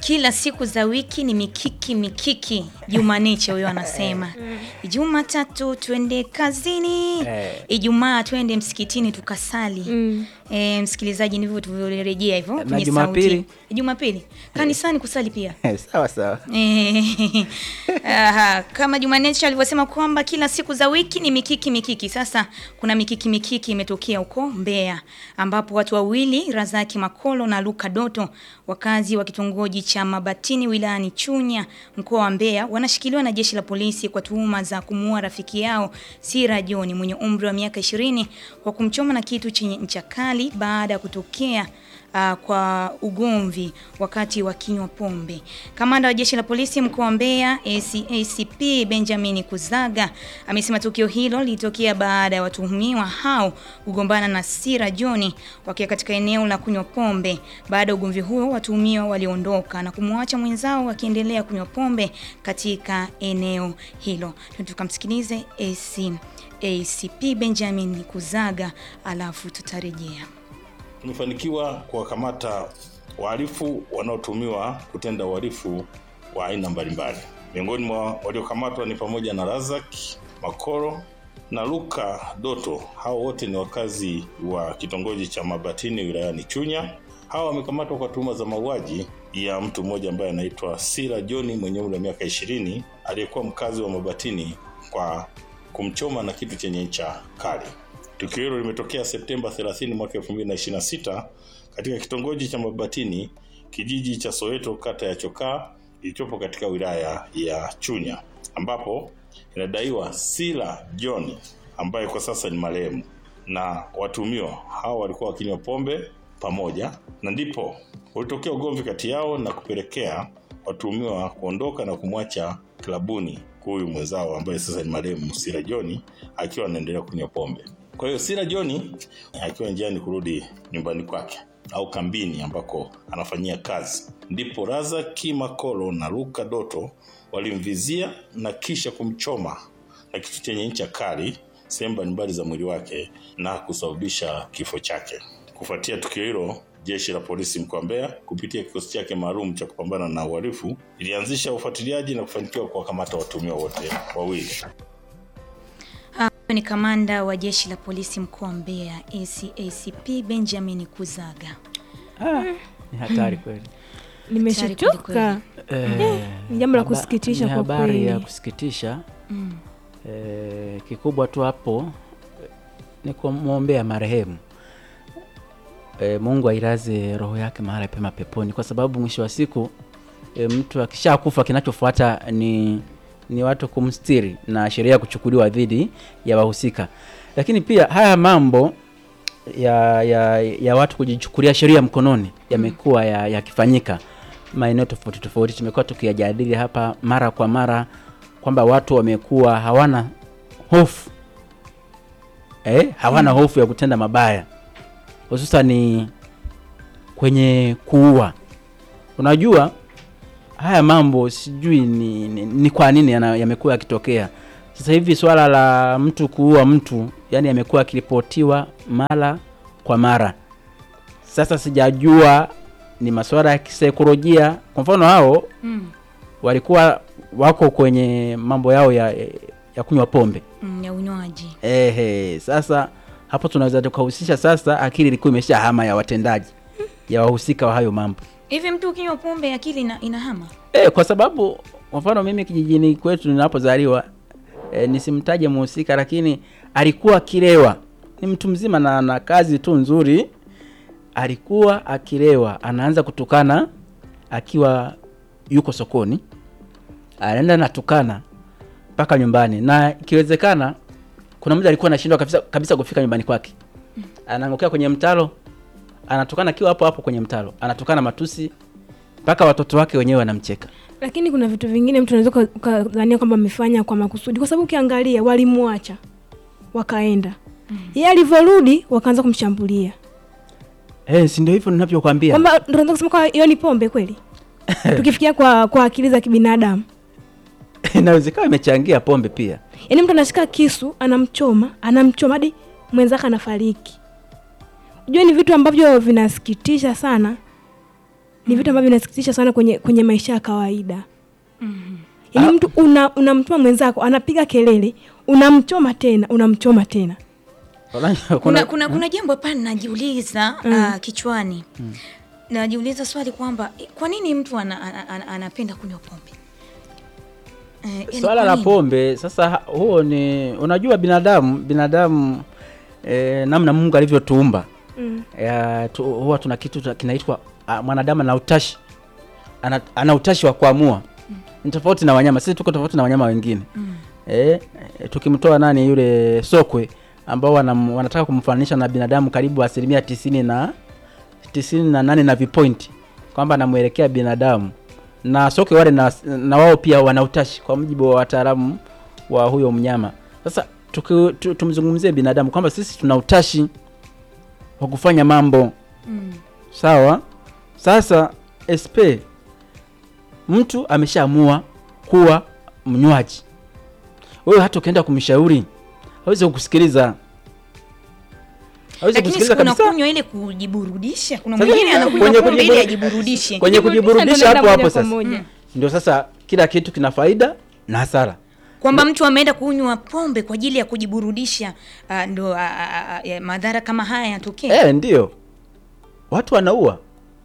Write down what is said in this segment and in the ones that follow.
kila siku za wiki ni mikiki mikiki. Jumaneche huyo anasema Jumatatu twende kazini, Eh. Ijumaa twende msikitini tukasali. Mm. E, msikilizaji, ndivyo tulivyorejea hivyo Na kwenye Jumapili? sauti. Jumapili kanisani kusali pia. sawa sawa. Eh, aha, kama Jumaneche alivyosema kwamba kila siku za wiki ni mikiki mikiki. Sasa kuna mikiki mikiki imetokea huko Mbeya, ambapo watu wawili Razaki Makolo na Luka Doto, wakazi wa kitongoji cha Mabatini wilayani Chunya, mkoa wa Mbeya, wanashikiliwa na jeshi la polisi kwa tuhuma za kumuua rafiki yao Sira John mwenye umri wa miaka 20 kwa kumchoma na kitu chenye ncha kali baada ya kutokea uh, kwa ugomvi wakati wa kinywa pombe. Kamanda wa jeshi la polisi mkoa wa Mbeya AC, ACP Benjamin Kuzaga amesema tukio hilo lilitokea baada ya watuhumiwa hao kugombana na Sira John wakiwa katika eneo la kunywa pombe. Baada ya ugomvi huo, watuhumiwa waliondoka na kumwacha mwenzao akiendelea kunywa pombe katika eneo hilo. Tukamsikilize AC, ACP Benjamin Kuzaga alafu tutarejea. Tumefanikiwa kuwakamata wahalifu wanaotumiwa kutenda uhalifu wa aina mbalimbali. Miongoni mwa waliokamatwa ni pamoja na Razak Makoro na Luka Doto. Hao wote ni wakazi wa kitongoji cha Mabatini wilayani Chunya. Hawa wamekamatwa kwa tuhuma za mauaji ya mtu mmoja ambaye anaitwa Sira John mwenye umri wa miaka ishirini aliyekuwa mkazi wa Mabatini kwa kumchoma na kitu chenye ncha kali. Tukio hilo limetokea Septemba 30 mwaka 2026 katika kitongoji cha Mabatini, kijiji cha Soweto, kata ya Chokaa ilichopo katika wilaya ya Chunya, ambapo inadaiwa Sila John ambaye kwa sasa ni marehemu na watuhumiwa hao walikuwa wakinywa pombe pamoja, na ndipo ulitokea ugomvi kati yao na kupelekea watuhumiwa kuondoka na kumwacha klabuni huyu mwenzao ambaye sasa ni marehemu Sila John akiwa anaendelea kunywa pombe. Kwa hiyo Sila John akiwa njiani kurudi nyumbani kwake au kambini ambako anafanyia kazi, ndipo Razaki Makolo na Luka Doto walimvizia na kisha kumchoma na kitu chenye ncha kali sehemu mbalimbali za mwili wake na kusababisha kifo chake. Kufuatia tukio hilo, jeshi la polisi mkoa wa Mbeya kupitia kikosi chake maalum cha kupambana na uhalifu ilianzisha ufuatiliaji na kufanikiwa kuwakamata watuhumiwa wote wawili. Huyo ni kamanda wa jeshi la polisi mkoa wa Mbeya ACACP Benjamin Kuzaga. Ah, ni hatari kweli. Nimeshachoka. Eh, ni jambo la haba- kusikitisha ni kwa habari kweli. ya kusikitisha. Mm. Eh, kikubwa tu hapo eh, ni kumwombea marehemu eh, Mungu ailaze roho yake mahali pema peponi, kwa sababu mwisho wa siku eh, mtu akishakufa kinachofuata ni ni watu kumstiri na sheria kuchukuliwa dhidi ya wahusika. Lakini pia haya mambo ya, ya, ya watu kujichukulia sheria mkononi yamekuwa ya- yakifanyika maeneo tofauti tofauti. Tumekuwa tukiyajadili hapa mara kwa mara kwamba watu wamekuwa hawana hofu eh, hawana hofu ya kutenda mabaya, hususani kwenye kuua. Unajua haya mambo sijui ni, ni, ni kwa nini yana- yamekuwa yakitokea sasa hivi. Swala la mtu kuua mtu yani yamekuwa yakiripotiwa mara kwa mara. Sasa sijajua ni masuala ya kisaikolojia. Kwa mfano hao Mm. walikuwa wako kwenye mambo yao ya, ya kunywa pombe Mm, ya unywaji. ehe. Sasa hapo tunaweza tukahusisha sasa, akili ilikuwa imesha hama ya watendaji ya wahusika wa hayo mambo Hivi mtu ukinywa pombe akili ina, inahama? e, kwa sababu kwa mfano mimi kijijini kwetu ninapozaliwa e, nisimtaje muhusika, lakini alikuwa akilewa, ni mtu mzima na na kazi tu nzuri, alikuwa akilewa, anaanza kutukana akiwa yuko sokoni, anaenda natukana mpaka nyumbani, na ikiwezekana kuna mmoja alikuwa anashindwa kabisa, kabisa kufika nyumbani kwake, anaangukia kwenye mtaro, anatukana akiwa hapo hapo kwenye mtaro, anatukana matusi mpaka watoto wake wenyewe wanamcheka. Lakini kuna vitu vingine mtu unaweza uka- ukadhania kwamba amefanya kwa makusudi, kwa sababu ukiangalia walimwacha wakaenda, yeye alivyorudi wakaanza kumshambulia, Eh, si ndio hivyo ninavyokuambia. kwamba ndio unaweza kusema kwa hiyo ni pombe kweli, tukifikia kwa kwa akili za kibinadamu. Inawezekana imechangia pombe pia. Yaani mtu anashika kisu anamchoma, anamchoma hadi mwenzake anafariki. Unajua ni vitu ambavyo vinasikitisha sana. ni vitu ambavyo vinasikitisha sana kwenye, kwenye maisha ya kawaida yaani mtu una- unamtuma mwenzako anapiga kelele unamchoma tena unamchoma tena kuna, kuna, kuna jambo pale najiuliza ah, kichwani najiuliza swali kwamba eh, kwa nini mtu ana, ana, ana, anapenda kunywa pombe Eh, yaani swala kwa la nini? pombe sasa ha- huo ni unajua binadamu binadamu eh, namna mungu alivyotuumba mm. ya, tu, huwa tuna kitu tuna- kinaitwa ah, mwanadamu ana utashi ana, ana utashi wa kuamua ni tofauti na wanyama sisi tuko tofauti na wanyama wengine Mm. eh, eh, tukimtoa nani yule sokwe ambao wanam, wanataka kumfananisha na binadamu karibu asilimia tisini na tisini na nane na vipointi kwamba anamwelekea binadamu na sokwe wale na, na wao pia wana utashi kwa mujibu wa wataalamu wa huyo mnyama sasa tuki- tu- tumzungumzie binadamu kwamba sisi tuna utashi wa kufanya mambo Mm. sawa sasa sp mtu ameshaamua kuwa mnywaji wewe hata ukienda kumshauri hawezi kukusikiliza hawezi lakini kusikiliza sikuna kabisa kunywa ile kujiburudisha kuna Sasa mwingine kwenye anakunywa pombe ili kujiburu- ajiburudishe kwenye kujiburudisha hapo hapo sasa moja ndio sasa kila kitu kina faida na hasara kwamba mtu ameenda kunywa pombe kwa ajili ya kujiburudisha ah, ndo ah, ah, ah, ya madhara kama haya yatokee eh ndio watu wanaua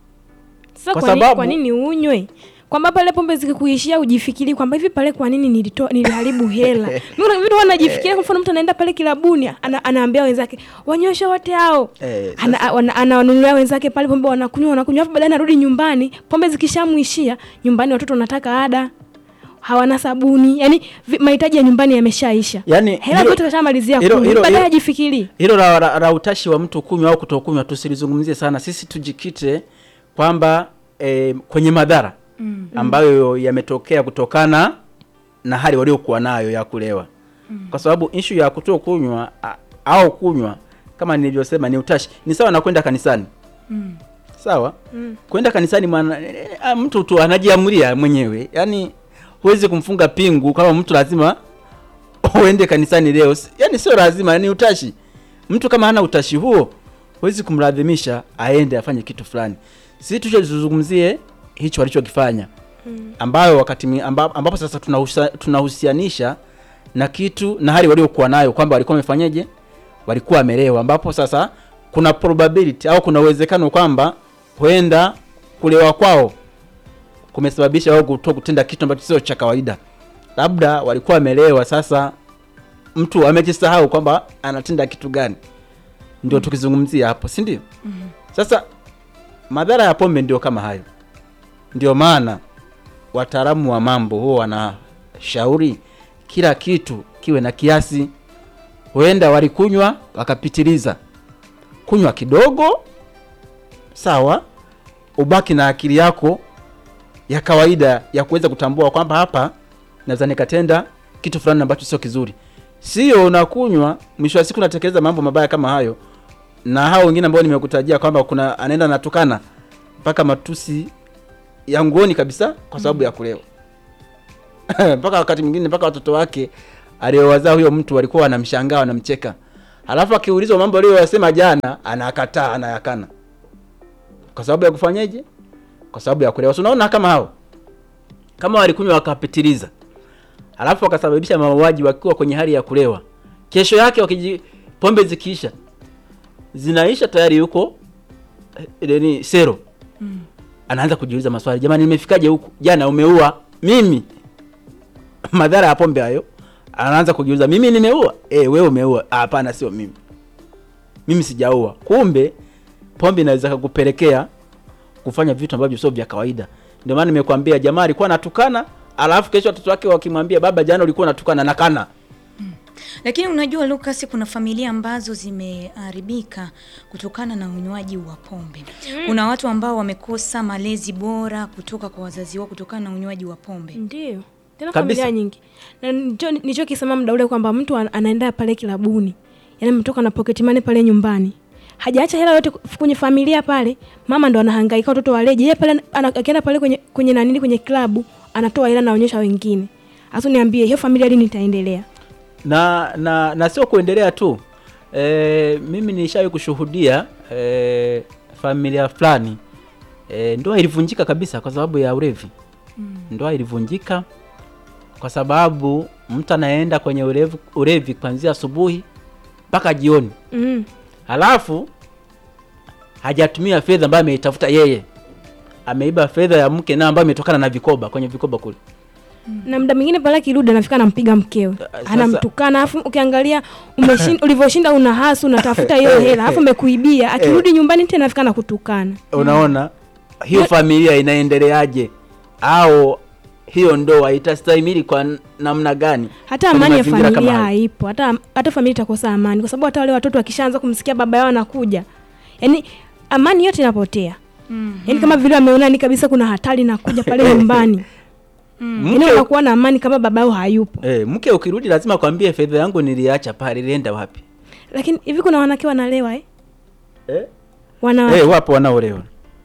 sasa Kwa kwa, nini, sababu- kwa nini unywe kwamba pale pombe zikikuishia ujifikiri kwamba hivi pale kwa nini nilitoa niliharibu hela Mimi kuna vitu wanajifikiria kwa mfano mtu anaenda pale kilabuni ana, anaambia wenzake wanyweshe wote hao Eh, ana, wana- anawanunulia wenzake pale pombe wanakunywa wanakunywa afu baadaye anarudi nyumbani pombe zikishamwishia nyumbani watoto wanataka ada hawana sabuni yani vi- mahitaji ya nyumbani yameshaisha yani hela hilo- zote kashamalizia hilo- kunywa hilo- baadaye hilo- ajifikiri hilo la, la, la utashi wa mtu kunywa au kutokunywa tusilizungumzie sana sisi tujikite kwamba e, kwenye madhara mm. ambayo yametokea kutokana na hali waliokuwa nayo ya kulewa mm. kwa sababu ishu ya kuto kunywa a- au kunywa kama nilivyosema ni utashi ni sawa na kwenda kanisani Mm. sawa mm. kwenda kanisani mwana, e, e, mtu tu anajiamulia mwenyewe yaani huwezi kumfunga pingu kama mtu lazima uende kanisani leo Si- yaani sio lazima ni utashi mtu kama hana utashi huo huwezi kumlazimisha aende afanye kitu fulani sisi tuchozungumzie hicho walichokifanya ambayo wakati mi- amba, ambapo sasa tunahusa- tunahusianisha na kitu na hali waliokuwa nayo kwamba walikuwa wamefanyeje walikuwa wamelewa ambapo sasa kuna probability au kuna uwezekano kwamba huenda kulewa kwao kumesababisha wao kuto kutenda kitu ambacho sio cha kawaida labda walikuwa wamelewa sasa mtu amejisahau kwamba anatenda kitu gani ndio tukizungumzia hapo si ndio sasa madhara ya pombe ndio kama hayo ndio maana wataalamu wa mambo huwa wanashauri kila kitu kiwe na kiasi huenda walikunywa wakapitiliza kunywa kidogo sawa ubaki na akili yako ya kawaida ya kuweza kutambua kwamba hapa naweza nikatenda kitu fulani ambacho sio kizuri sio unakunywa mwisho wa siku unatekeleza mambo mabaya kama hayo na hao wengine ambao nimekutajia kwamba kuna anaenda natukana mpaka matusi ya nguoni kabisa kwa sababu ya kulewa mpaka wakati mwingine mpaka watoto wake aliowazaa huyo mtu walikuwa wanamshangaa wanamcheka halafu akiulizwa mambo aliyoyasema jana anakataa anayakana kwa sababu ya kufanyeje kwa sababu ya kulewa So, unaona kama hao kama walikunywa wakapitiliza halafu wakasababisha mauaji wakiwa kwenye hali ya kulewa kesho yake wakiji pombe zikiisha zinaisha tayari yuko eh, nini sero mm. anaanza kujiuliza maswali jamani nimefikaje huku jana umeua mimi madhara ya pombe hayo anaanza kujiuliza mimi nimeua eh wewe umeua "Ah, hapana sio mimi mimi sijaua kumbe pombe inaweza kukupelekea kufanya vitu ambavyo sio vya kawaida ndio maana nimekwambia jamaa alikuwa anatukana alafu kesho watoto wake wakimwambia baba jana ulikuwa unatukana nakana Lakini unajua Lucas, kuna familia ambazo zimeharibika kutokana na unywaji wa pombe. Kuna watu ambao wamekosa malezi bora kutoka kwa wazazi wao kutokana na unywaji wa pombe. ndio tena Kabisa. familia nyingi na nicho- nilichokisema muda ule kwamba mtu an- anaenda pale kilabuni yani ametoka na pocket money pale nyumbani hajaacha hela yote kwenye familia pale mama ndo anahangaika watoto waleje yeye pale ana- akienda pale kwenye kwenye nanini kwenye klabu anatoa hela naonyesha wengine hasa niambie hiyo familia lini itaendelea na na na sio kuendelea tu e, mimi nishawahi kushuhudia e, familia fulani e, ndoa ilivunjika kabisa kwa sababu ya ulevi ndoa ilivunjika kwa sababu mtu anaenda kwenye ulevi, ulevi kuanzia asubuhi mpaka jioni mm. halafu hajatumia fedha ambayo ameitafuta yeye ameiba fedha ya mke na ambayo imetokana na vikoba kwenye vikoba kule na muda mwingine pale akirudi anafika anampiga mkewe sasa- anamtukana alafu ukiangalia umeshin- ulivyoshinda una hasu unatafuta hiyo hela alafu amekuibia akirudi nyumbani tena anafika nakutukana unaona hiyo familia inaendeleaje au hiyo ndoa itastahimili kwa n- namna gani hata kwenye amani ya mazingira kama familia hayo? haipo hata hata familia itakosa amani kwa sababu hata wale watoto wakishaanza kumsikia baba yao anakuja yani amani yote inapotea Mm. yani kama vile wameona ni kabisa kuna hatari nakuja pale nyumbani yani mke, wanakuwa na amani kama baba yao hayupo eh, mke ukirudi lazima kwambie fedha yangu niliacha pale ilienda wapi lakini hivi kuna wanawake wanalewa eh? eh? wanawake Eh, wapo wanaolewa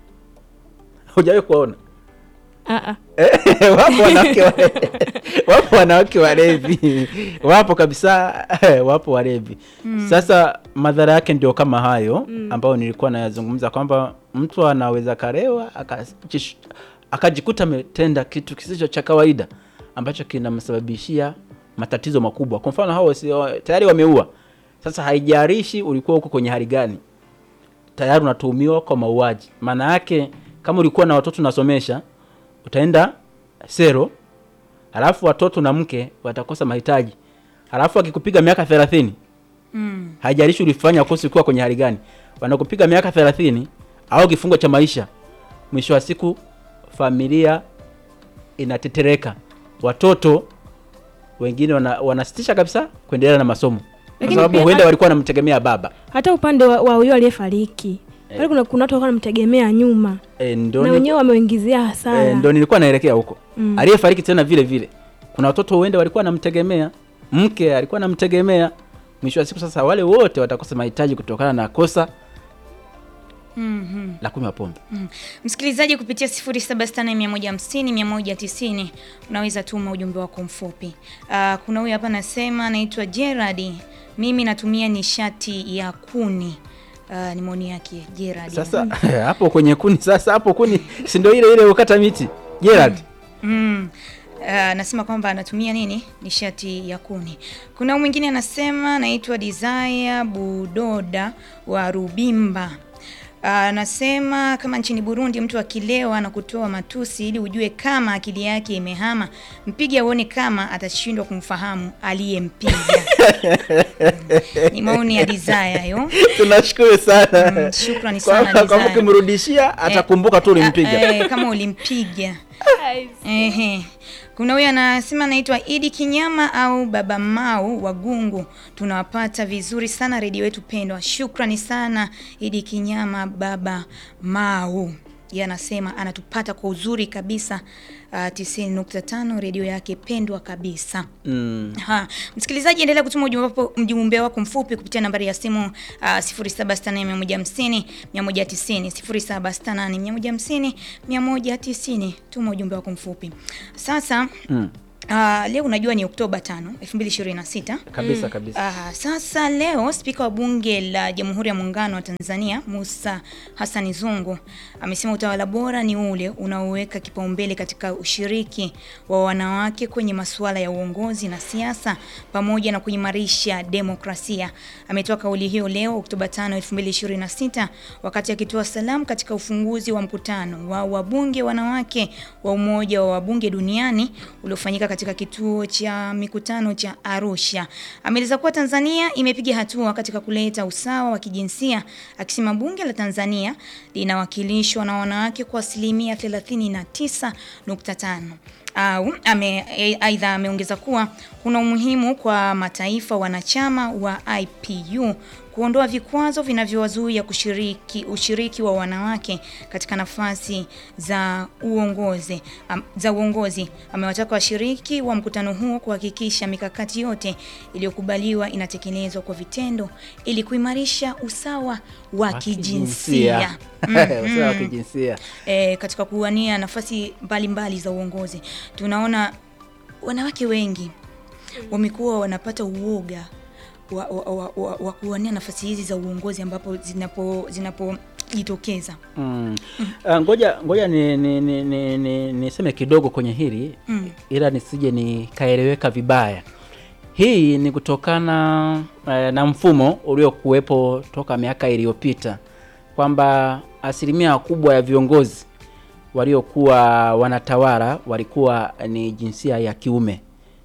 hujawahi kuwaona Ah, ah. Eh, wapo wanawake wale- wapo wanawake walevi wapo kabisa wapo walevi sasa madhara yake ndio kama hayo ambayo nilikuwa nayazungumza kwamba mtu anaweza karewa akajish- akajikuta ametenda kitu kisicho cha kawaida ambacho kinamsababishia matatizo makubwa kwa mfano hao si tayari wameua sasa haijarishi ulikuwa huko kwenye hali gani tayari unatuhumiwa kwa mauaji maana yake kama ulikuwa na watoto unasomesha utaenda sero halafu watoto na mke watakosa mahitaji halafu akikupiga miaka thelathini Mm. haijalishi ulifanya kosi ukiwa kwenye hali gani wanakupiga miaka thelathini au kifungo cha maisha mwisho wa siku familia inatetereka watoto wengine wana, wanasitisha kabisa kuendelea na masomo kwa Lakini sababu pia- huenda walikuwa wanamtegemea baba hata upande wa wa huyo aliyefariki pale kuna kuna watu walikuwa wanamtegemea nyuma e, ndo na ni- wenyewe wameingizia hasara e, ndo nilikuwa naelekea huko Mm. aliyefariki tena vile vile kuna watoto huenda walikuwa wanamtegemea mke alikuwa anamtegemea mwisho wa siku sasa wale wote watakosa mahitaji kutokana na kosa Mhm. la kunywa pombe Mm. Msikilizaji kupitia 0768150190 unaweza tuma ujumbe wako mfupi. Uh, kuna huyu hapa anasema anaitwa Gerard, mimi natumia nishati ya kuni. Uh, ni maoni yake Gerard. sasa hapo kwenye kuni sasa hapo kuni si ndio ile ile ukata miti Gerard Mm. Uh, anasema kwamba anatumia nini nishati ya kuni. Kuna mwingine anasema anaitwa Desire Budoda wa Rubimba. Uh, anasema kama nchini Burundi mtu akilewa na kutoa matusi ili ujue kama akili yake imehama, mpige aone kama atashindwa kumfahamu aliyempiga. Ni maoni ya Desire hayo. tunashukuru sana Mm, shukrani Kwa- sana, kwa Desire. ukimrudishia atakumbuka tu ulimpiga Eh, eh, kama ulimpiga. Ehe. Kuna huyu anasema anaitwa Idi Kinyama au Baba Mau wa Gungu. Tunawapata vizuri sana redio yetu pendwa. Shukrani sana Idi Kinyama, Baba Mau. Yeye anasema anatupata kwa uzuri kabisa. Uh, 90.5 redio yake pendwa kabisa. mm. Ha, msikilizaji endelea kutuma ujumbe wako mjumbe wako mfupi kupitia nambari ya simu uh, 0768150190 190 0768150190 190. Tuma ujumbe wako mfupi. Sasa Mm. uh, leo unajua ni Oktoba 5, 2026. kabisa kabisa Ah, sasa leo spika wa bunge la Jamhuri ya Muungano wa Tanzania Musa Hassan Zungu amesema utawala bora ni ule unaoweka kipaumbele katika ushiriki wa wanawake kwenye masuala ya uongozi na siasa pamoja na kuimarisha demokrasia. Ametoa kauli hiyo leo Oktoba 5, 2026 wakati akitoa salamu katika ufunguzi wa mkutano wa wabunge wanawake wa Umoja wa Wabunge Duniani uliofanyika katika kituo cha mikutano cha Arusha. Ameeleza kuwa Tanzania imepiga hatua katika kuleta usawa wa kijinsia, akisema bunge la Tanzania linawakilishwa na wanawake kwa asilimia 39.5 au ame, e- aidha ameongeza kuwa kuna umuhimu kwa mataifa wanachama wa IPU kuondoa vikwazo vinavyowazuia kushiriki ushiriki wa wanawake katika nafasi za uongozi am, za uongozi. Amewataka washiriki wa mkutano huo kuhakikisha mikakati yote iliyokubaliwa inatekelezwa kwa vitendo ili kuimarisha usawa wa kijinsia. usawa wa kijinsia e, katika kuwania nafasi mbalimbali za uongozi. Tunaona wanawake wengi wamekuwa wanapata uoga wa, wa, wa, wa, wa kuwania nafasi hizi za uongozi ambapo zinapo zinapo inajitokeza Mm. Ah, ngoja ngoja ni ni, ni, ni, ni, niseme kidogo kwenye hili Mm. ila nisije nikaeleweka vibaya. Hii ni kutokana eh, na mfumo uliokuwepo toka miaka iliyopita kwamba asilimia kubwa ya viongozi waliokuwa wanatawala walikuwa ni jinsia ya kiume.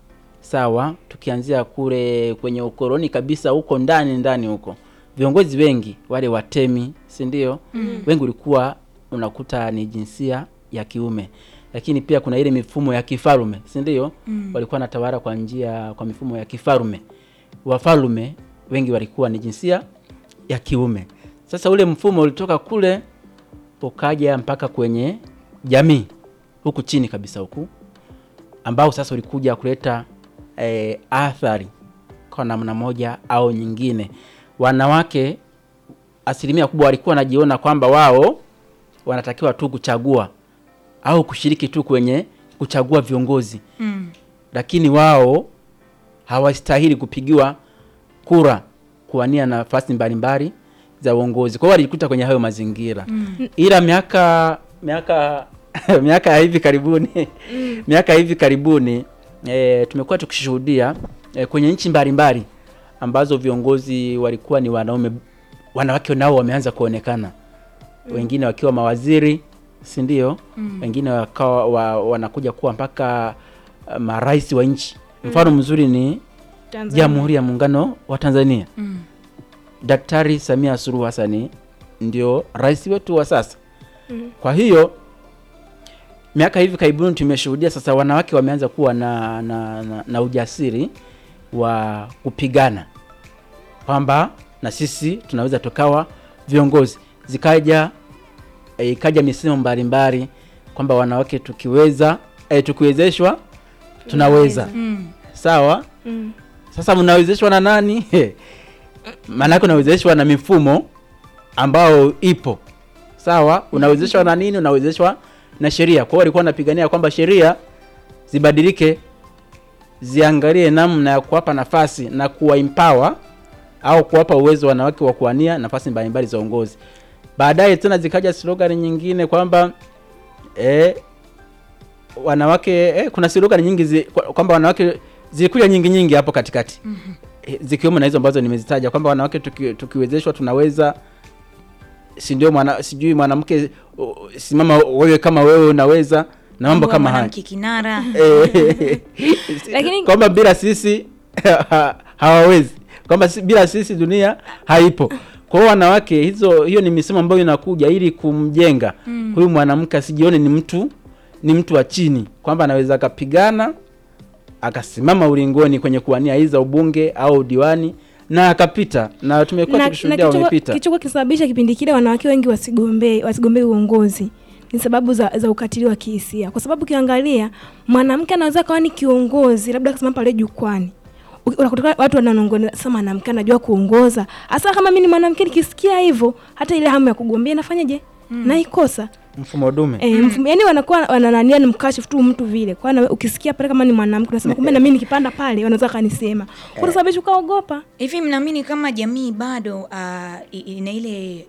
Sawa, tukianzia kule kwenye ukoloni kabisa huko ndani ndani huko, viongozi wengi wale watemi, si ndio? mm. wengi ulikuwa unakuta ni jinsia ya kiume, lakini pia kuna ile mifumo ya kifalume, si ndio? mm. walikuwa wanatawala kwa njia kwa mifumo ya kifalume. Wafalume wengi walikuwa ni jinsia ya kiume. Sasa ule mfumo ulitoka kule ukaja mpaka kwenye jamii huku chini kabisa huku ambao sasa ulikuja kuleta eh, athari kwa namna moja au nyingine. Wanawake asilimia kubwa walikuwa wanajiona kwamba wao wanatakiwa tu kuchagua au kushiriki tu kwenye kuchagua viongozi mm. lakini wao hawastahili kupigiwa kura kuwania nafasi mbalimbali za uongozi. Kwa hiyo walijikuta kwenye hayo mazingira mm. ila miaka miaka miaka ya hivi karibuni miaka ya hivi karibuni e, tumekuwa tukishuhudia e, kwenye nchi mbalimbali ambazo viongozi walikuwa ni wanaume, wanawake nao wameanza kuonekana wengine wakiwa mawaziri si ndio? Wengine wakawa wa, wanakuja kuwa mpaka uh, marais wa nchi. Mfano mzuri ni Tanzania. Jamhuri ya Muungano wa Tanzania. Mm. Daktari Samia Suluhu Hassan ndio rais wetu wa sasa. Kwa hiyo miaka hivi karibuni tumeshuhudia sasa wanawake wameanza kuwa na, na, na, na ujasiri wa kupigana kwamba na sisi tunaweza tukawa viongozi. Zikaja eh, ikaja misemo mbalimbali kwamba wanawake tukiweza eh, tukiwezeshwa tunaweza. Mm. Sawa. Mm. Sasa mnawezeshwa na nani? Maanake unawezeshwa na mifumo ambao ipo sawa. Unawezeshwa na nini? Unawezeshwa na sheria. Kwa hiyo walikuwa wanapigania kwamba sheria zibadilike, ziangalie namna ya kuwapa nafasi na kuwa empower au kuwapa uwezo wanawake wa kuwania nafasi mbalimbali za uongozi. Baadaye tena zikaja slogan nyingine kwamba eh, wanawake eh, kuna slogan nyingi zi, kwa- kwamba wanawake zilikuja nyingi nyingi hapo katikati Eh, zikiwemo na hizo ambazo nimezitaja kwamba wanawake tuki, tukiwezeshwa tunaweza si ndio mwana, sijui mwanamke uh, simama wewe kama wewe unaweza na mambo Kuwa kama haya mwanamke kinara Eh, Lakini- kwamba bila sisi hawawezi kwamba si, bila sisi dunia haipo kwa hiyo wanawake hizo hiyo ni misemo ambayo inakuja ili kumjenga huyu mwanamke asijione ni mtu ni mtu wa chini kwamba anaweza akapigana akasimama ulingoni kwenye kuwania hizi za ubunge au diwani na akapita na tumekuwa na, na tukishuhudia kichoko- wamepita kichoko kisababisha kipindi kile wanawake wengi wasigombee wasigombee uongozi ni sababu za, za ukatili wa kihisia kwa sababu ukiangalia mwanamke anaweza kawa ni kiongozi labda akasema pale jukwani U- unakuta watu wananongona sasa mwanamke anajua kuongoza hasa kama mimi ni mwanamke nikisikia hivyo hata ile hamu ya kugombea nafanyaje naikosa mfumo dume E, mfumo, yani wanakuwa wananania ni mkashifu tu mtu vile kwa na ukisikia pale kama ni mwanamke unasema kumbe na mimi nikipanda pale wanaweza kanisema kwa sababu ukaogopa hivi mnaamini kama jamii bado uh, ina ile